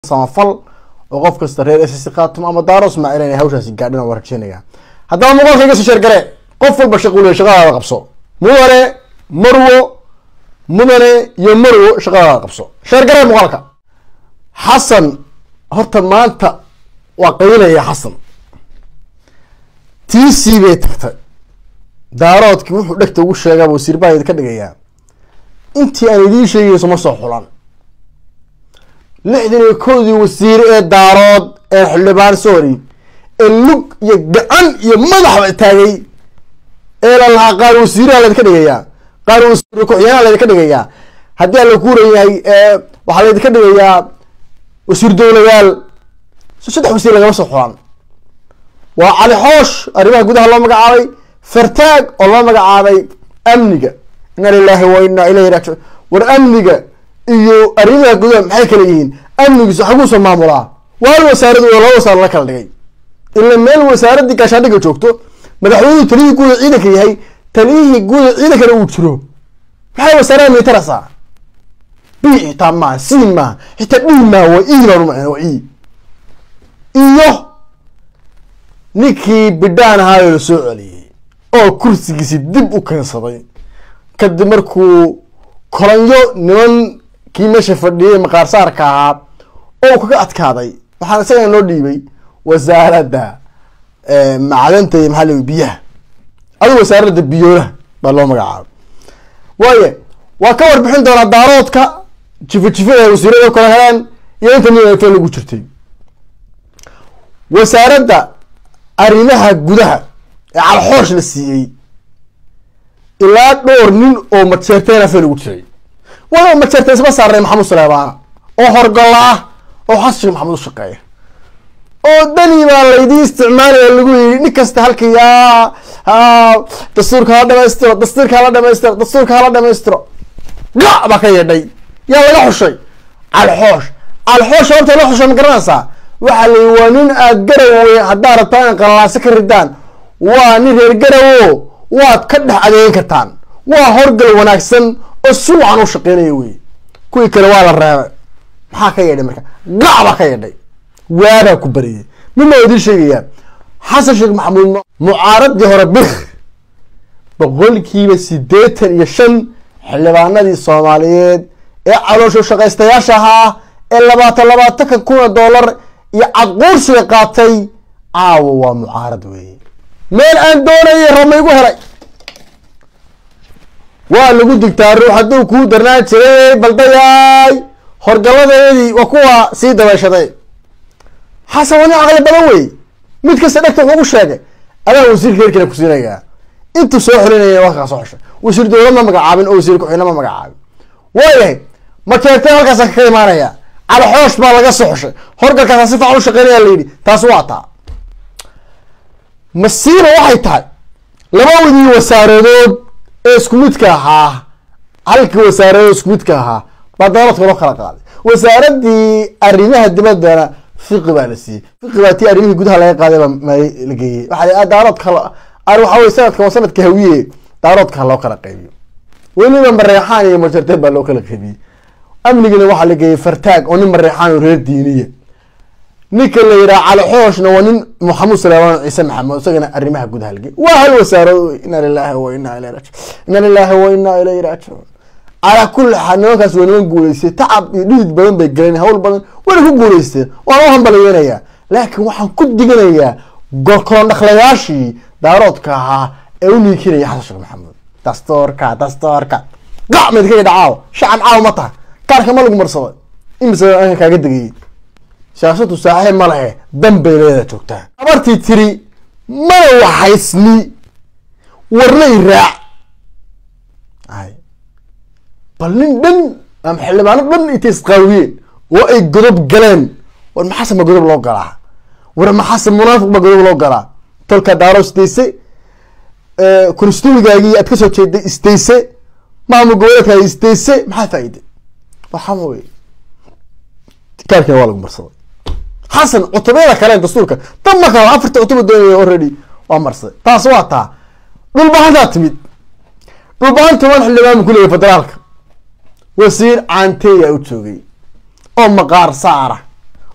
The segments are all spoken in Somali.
samafal oo qof kasta reer ss khaatimo ama daaro ismaaciil inay hawshaasi gaadhin waan rajeynaya haddaba muuqaalka iga soo sheergale qof walba shaqule shaqadaada qabso mudane marwo mudane iyo marwo shaqadaada qabso sheergale muuqaalka xasan horta maanta waa qaylaya xasan t c bay tagtay daaroodkii wuxuu dhegta ugu sheegaa wasiir baa idinka dhigayaa intii aan idiin sheegayso ma soo xulan lixdan iyo koodii wasiir ee daarood ee xildhibaan sorry ee lug iyo gacan iyo madaxba taagay ee la lahaa qaar wasiiraha laydinka dhigayaa qaar wasiir ku-xigeenaha laydinka dhigayaa haddii aan la kuurayahay waxaa laydinka dhigayaa wasiir dowladaal saddex wasiir lagama soo xulan waa cali xoosh arrimaha gudaha loo magacaabay fartaag oo loo magacaabay amniga inna lilahi wa inna ilayhi raajicuun war amniga iyo arrimaha gudaha maxay kala yihiin amnigiisu xaguusa maamulaa waal wasaaradu oo laba wasaaro la kala dhigay ila meel wasaaradii gaashaandhiga joogto madaxweynuhu taliyihii guuda ciidanka yahay taliyihii guuda ciidankana uu jiro maxay wasaarada mitarasa b xitaa maaha c maaha xitaa d maaha waa e baan umacna waa e iyo ninkii bidhaan ahaayoo la soo celiyey oo kursigiisi dib u keensaday kadib markuu kolanyo niman kii meesha fadhiyay maqaarsaarka ahaa oo kaga adkaaday waxaana isagana loo dhiibay wasaaradda macdanta iyo maxaa la biyaha adigu wasaaradda biyoolaha baa loo magacaabay waaye waa ka warbixin doonaa daaroodka jifo jifada wasiirada kala heleen iyo inta nifa lagu jirtay wasaaradda arrimaha gudaha ee calxoosh la siiyey ilaa dhowr nin oo majeerteena fe lagu jiray waa majeerteen isma saarnay maxamud saleebaana oo horgalla ah oo xasan sheekh maxamed u shaqeeya oo dani baa laydii isticmaalaya lagu yidhi nin kasta halkii yaa dastuurka hala dhamaystiro dastuurka hala dhamaystiro dastuurka hala dhamaystiro ga baa ka yeedhay yaa laga xushay calxoosh calxoosh sababta loo xushay ma garanaysaa waxaa la yidhi waa nin aad garawe haddaad rabtaan in qallaaso ka ridaan waa nin reer garawo waad ka dhex adeegin kartaan waa horgal wanaagsan oo si wacan u shaqeynaya wey kuwii kale waa la reebay maxaa ka yeedhay marka gac baa ka yeedhay waabaa ku bariyay mid baa idiin sheegayaa xasan sheekh maxamuud mucaaradii hore bir boqolkiiba siddeetan iyo shan xildhibaanadii soomaaliyeed ee caloosho shaqaystayaasha ahaa ee labaatan labaatanka kuna dollar iyo cadquursiga qaatay caawa waa mucaarad weeye meel aan doonayay rama igu helay waa lagu digtaa ruux hadduu kuu darnaan jiray baldayaay horgaladeedii waa kuwa sii dabeeshaday xasan waa nin caqli badan wey mid kasta dhegta wuxuu ugu sheegay adaa wasiirka reerkiina ku siinayaa intuu soo xolinaya waa kaa soo xoshay wasiir dowlad ma magacaabin oo wasiir ku-xigna ma magacaabin waayahay makeerteen halkaasa ka imaanaya calxoosh baa laga soo xoshay horgalkaasa si facan u shaqeynaya la yidhi taas waa taa masiiba waxay tahay labadii wasaaradood ee isku midka ahaa halkii wasaaradood isku midka ahaa baa daaroodka loo kala qaaday wasaaradii arrimaha dibaddana fiqi baa la siiyey fiqi baa tii arrimihii gudaha laga qaaday baa la geeyey waxaa daaroodka waxa wey sanadka waa sanadka hawiye daaroodka loo kala qaybiyo weliba mareexaan iyo majarteed baa loo kala qaybiyey amnigina waxaa la geeyey fartaag oo nin mareexaan oo reer diiniya ninka la yidhaha calixooshna waa nin maxamuud salaaman ciise maxamed isagana arrimaha gudaha lagey waa hal wasaarado ina lilahi wa ina ilayhi rajiun ina lilahi wa ina ilayhi raajicuun calaa kulli xaal nimankaas waa niman guuleystay tacab iyo dhidid badan bay galeen hawl badan wayna ku guuleysteen waana u hambaliyeenayaa laakiin waxaan ku diganayaa gorkolon dhaqlayaashii daaroodka ahaa ee u niikinaya xasan sheekh maxamuud dastoorka dastoorka gacmeed kaga dhacaaw shacab caaw ma taha kaarka ma lagu marsaday imise anka kaaga degayey siyaasadu saaxiib ma lehe dan bay leedaa joogtaa abartii tiri mana waxaysni warnay raac ay bal nin dhan ama xildhibaano dhan intay isqaawiyeen oo ay godob galeen war maxaase ma godob loo galaa war maxaase munaafiq ba godob loo galaa tolka daaro isdayse konstumigaagii aad kasoo jeeday isdayse maamul goboleedkaagi isdayse maxaa faa'iide waxama wey kaarkina waa lagu marsaday xasan cutubyada kale dastuurka tan ma kala afarta cutuba doonaya already waa marsaday taas waa taa dhulbahantaa timid dhulbahanta waan xildhibaan ku leeyahy federaalka wasiir caanteeya u joogay oo maqaar saara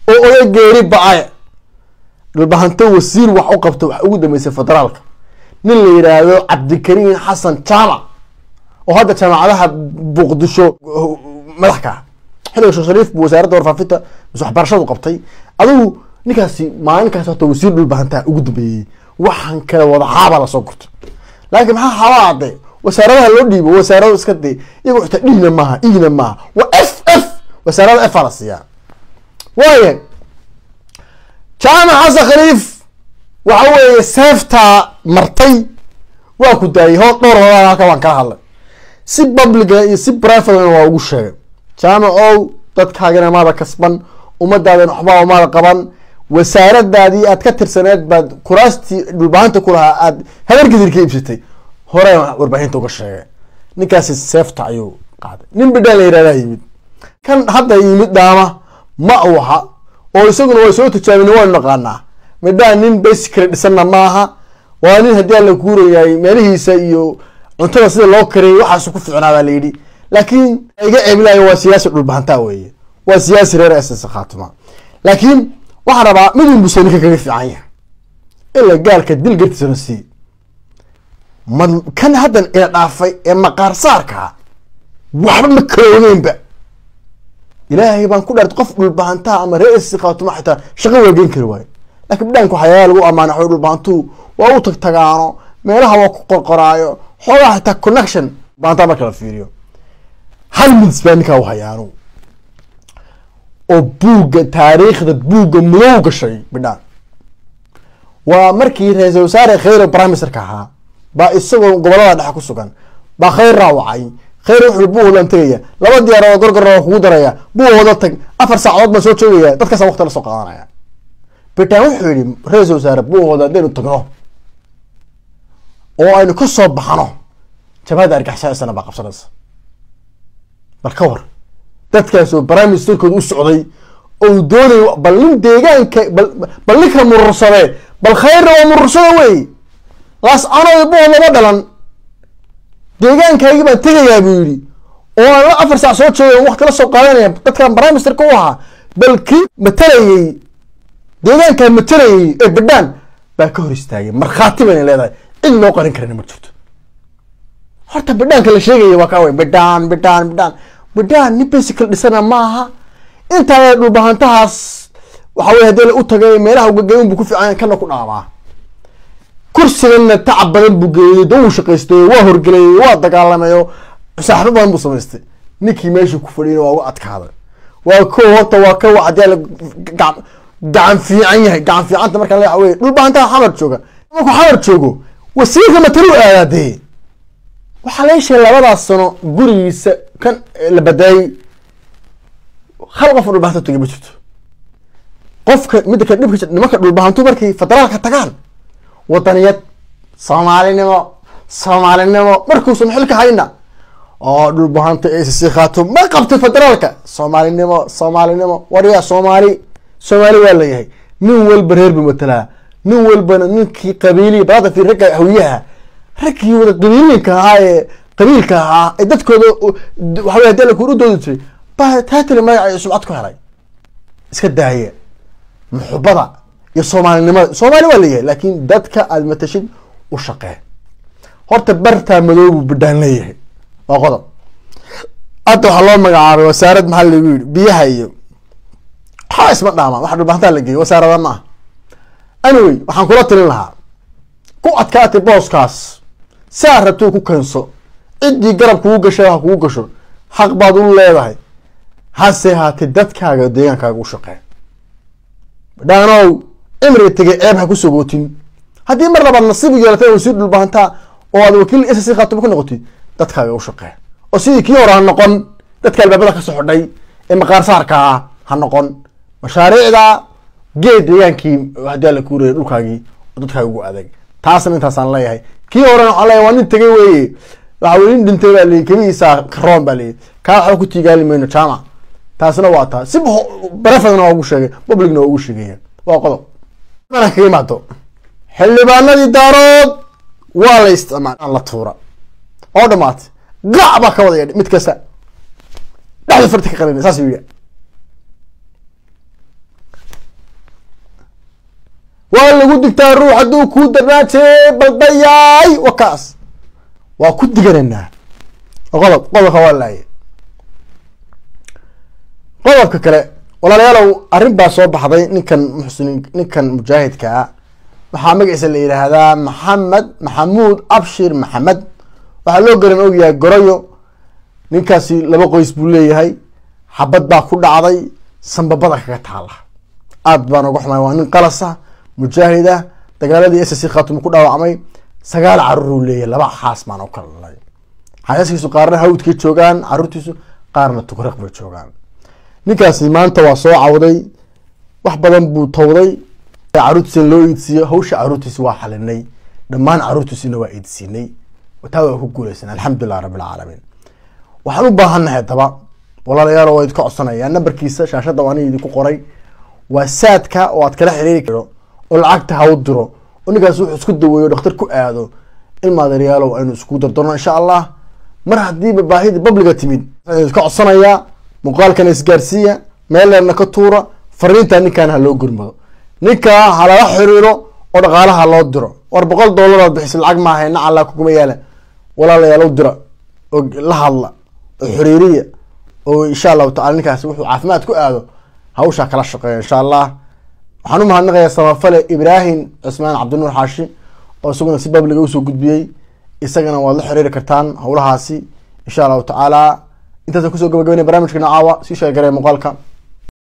oo oga geeri ba-ay dhulbahanto wasiir wax u qabta wax ugu dambeysay federaalka nin la yidhaahdo cabdikariim xasan jaamac oo hadda jaamacadaha muqdisho madax ka ah xilliga sheekh shariif buu wasaaradda warfaafinta mise waxbarashadu qabtay adigu ninkaasi maalinkaas horta wasiir dhulbahantaha ugu dambeeyey waxaan kale wada xaaba lasoo gurto laakiin maxaa xaaba ade wasaaradaha loo dhiibo wasaarado iska de iyago xitaa dhigna maaha igna maaha waa f f wasaarada f a la siiyaa waaya jaamac xasan khaliif waxa weeye seeftaa martay waa ku daayay ho dhowr horaa halka waan kala hadlay si publica iyo si privatena waa ugu sheegay jaamac ow dadkaagana maada kasban ummadaadana waxbaa umaada qaban wasaaradaadii aad ka tirsaneed baad kuraastii dhulbahanta ku lahaa aad habargidir ka iibsatay hore warbaahinta uga sheegay ninkaasi seefta ayuu qaaday nin bidhaan la yihahdaa yimid kan hadda yimid dhaama ma uu aha oo isaguna waa soo tijaabina waynu naqaanaa midhaan nin basically dhisanna maaha waa nin haddii alla kuurayahay meelihiisa iyo cuntada sida loo kariyay waxaasu ku ficnaa baa la yidhi laakiin iga ceebilayo waa siyaasi dhulbahantaa weeye waa siyaasi reer ss khaatuma laakiin waxaan rabaa midun buse ninka kaga fiican yahay ila gaalka dil gartiisana sii ma kan haddan ina dhaafay ee maqaar saarkaa waxba ma kala ogeynba ilaahay baan ku dhaart qof dhulbahantaha ama reer ss khaatuma xitaa shaqo waa geen kari waayo laakiin bidhaanka waxyaala lagu amaana xo dhulbahantuhu waa u tagtagaano meelaha waa ku qorqoraayo xoogaa xitaa connection bahantaa marka la fiiriyo hal midis baa ninkaa u hayaano oo buugga taariikhda buugga mudow gashay bidhaan waa markii ra-iisal wasaare kheyre brimesterka ahaa baa isagoo gobolada dhexe ku sugan baa kheyr raawacay kheyr wuxuu buuholan tegaya laba diyaaroo gorgor waa kugu daraya buuhooda tag afar saacadood baan soo joogaya dadkaasa waqti la soo qaadanaya bitaan wuxuu yihi ra-iisal wasaare buuhooda haddaynu tagno oo aynu ka soo baxno jabhadda argixisada baa qabsanaysa bal ka war dadkaas oo brimesterkooda u socday ou doonay bal nin deegaanka bal ninka murursadee bal khayrna waa murursada wey laas anoy buho lama dhalan deegaankaygii baan tegayaa buu yidhi oo aan la afar saac soo jooga waqti la soo qaadanaya dadkan brimesterka u ahaa bal kii matalayey deegaankaa matalayey ee badhaan baa ka hor istaagay markhaati bayna leedahay cid loo qarin karana ma jirto horta bidhaanka la sheegaya waa kaa wey bidhaan bidhaan bidhaan bidhaan nin basical dhisana maaha intaa dhulbahantahaas waxa wey hadii la u tagay meelaha ugagayn buu ku fiican kana ku dhaamaa kursiganna tacab badan buu geeyey da uu shaqaystay waa horgelayey waa dagaalamayo saaxibo badan buu samaystay ninkii meeshii ku fadhiyana waa uga adkaaday waa ko horta waa ka hadii la gacan fiican yahay gacan fiicanta markaa la wey dhulbahantaha xamar jooga markuu xamar joogo wasiirka matalu aadaa dee waxaa la sheegay labadaas sano gurigiisa kan la badaayey hal qof dhulbahanta tagay ma jirto qofka midda kale dhibka nimanka dhulbahantu markay federaalka tagaan wadaniyad soomaalinimo soomaalinimo markuusan xilka hayna oo dhulbahanta acc khaato ma qabtay federaalka soomaalinimo soomaalinimo waryaa soomaali soomaali waa layahay nin walba reer bu matalaa nin walbana ninkii qabiiliya balada fi ragga hawiyaha raggii wada qabiiliinka ahaa ee qabiilka ahaa ee dadkooda waxawey hadii lakuur u doodi jiray baa taatali magaca iyo subcad ku helay iska daaya muxubada iyo soomaalinimada soomaali waa leeyahay laakin dadka aad matashid u shaqee horta bartaa madoobu bidhaan leeyahay waa qodob hadda waxaa loo magacaabay wasaarad maxaa lagu yihi biyaha iyo waxaa isma dhaamaan waxa dhulbahantaa la geeyay wasaarada ma ah anyway waxaan kula talin lahaa ku adkaatay booskaas saa rabto ku keenso ciddii garab kugu gashay ha kugu gasho xaq baad u leedahay hase haatee dadkaaga deegaankaaga u shaqee dhaanow cimriga tegay ceeb ha ku sogootin haddii mar labaad nasiib yeelatay wasiir dhulbahantaa oo aad wakiil ss khaatuma ku noqotid dadkaaga u shaqee oo sidii kii hore ha noqon dadka albaabada kasoo xidhay ee maqaar saarka ah ha noqon mashaariicda geed deegaankii haddii alla kuuraya dhulkaagii oo dadkaaga ugu adeeg taasna intaasaan leeyahay kii horena waxaan leeyahay waa nin tegay weeye waxa weye nin dhintay baa leeyahy keligiisa karoon baa leeyahy kaa waxba ku tiigaali mayno jaamac taasna waa taa si barefadna waa ugu sheegay publicna waa ugu sheegaya waa qodob mana kaga imaado xildhibaanadii daarood waa la isticmaal la tuura oo dhamaatay gac baa ka wada yadhi mid kasta dhexda farti ka qalina saas yidhi waa lagu digtaa ruux hadduu kuu darnaajee baldayaay wakaas waa ku diganaynaa qodob qodobka waa laaye qodobka kale walaalayaalow arrin baa soo baxday ninkan muxsiniin ninkan mujaahidka ah waxaa magaciisa la yidhaahdaa maxamed maxamuud abshir maxamed waxaa loo garan ogyahay goroyo ninkaasi laba qoys buu leeyahay xabad baa ku dhacday sambabada kaga taala aad baan uga xumay waa nin qalasa mujaahid ah dagaaladii s c khatum ku dhaawacmay sagaal caruuruu leeyahay laba xaas baan u kala dhalay xaasaskiisu qaarna hawdkay joogaan caruurtiisu qaarna tugraq bay joogaan ninkaasi maanta waa soo cawday wax badan buu tawday caruurtiisa loo iidsiiyo hawsha caruurtiisi waa xalinay dhammaan caruurtiisina waa iidsiinay taa waa ku guuleysan alxamdulilah rabbi alcaalamiin waxaan u baahannahay daba walaalayaal waa idinka codsanaya nambarkiisa shaashadda waa aniga idinku qoray waa saadka oo aad kala xiriiri karo oo lacagta ha u diro oo ninkaas wuxuu isku daweeyo dhakhtar ku aado ilmaadeeryaalow aynu isku dardorno insha allah mar haddiiba baahida babliga timid idinka codsanayaa muuqaalkana isgaarsiiya meeleerna ka tuura fariinta ninkan ha loo gurmado ninkaa ha lala xiriiro oo dhaqaalaha loo diro war boqol doolaraad bixisa lacag maaha nacala kuguma yaala walaalayaal u dira oo la hadla oo xiriiriya oo insha allahu tacala ninkaas wuxuu caafimaad ku aado hawshaa kala shaqeeya insha allah waxaan u mahadnaqayaa samafale ibraahim cismaan cabdinuur xaashi oo isaguna si babliga usoo gudbiyey isagana waad la xiriiri kartaan howlahaasi insha allahu tacaala intaasaan kusoo gabagabeynaya barnamijkana caawa sii sheegaraya muuqaalka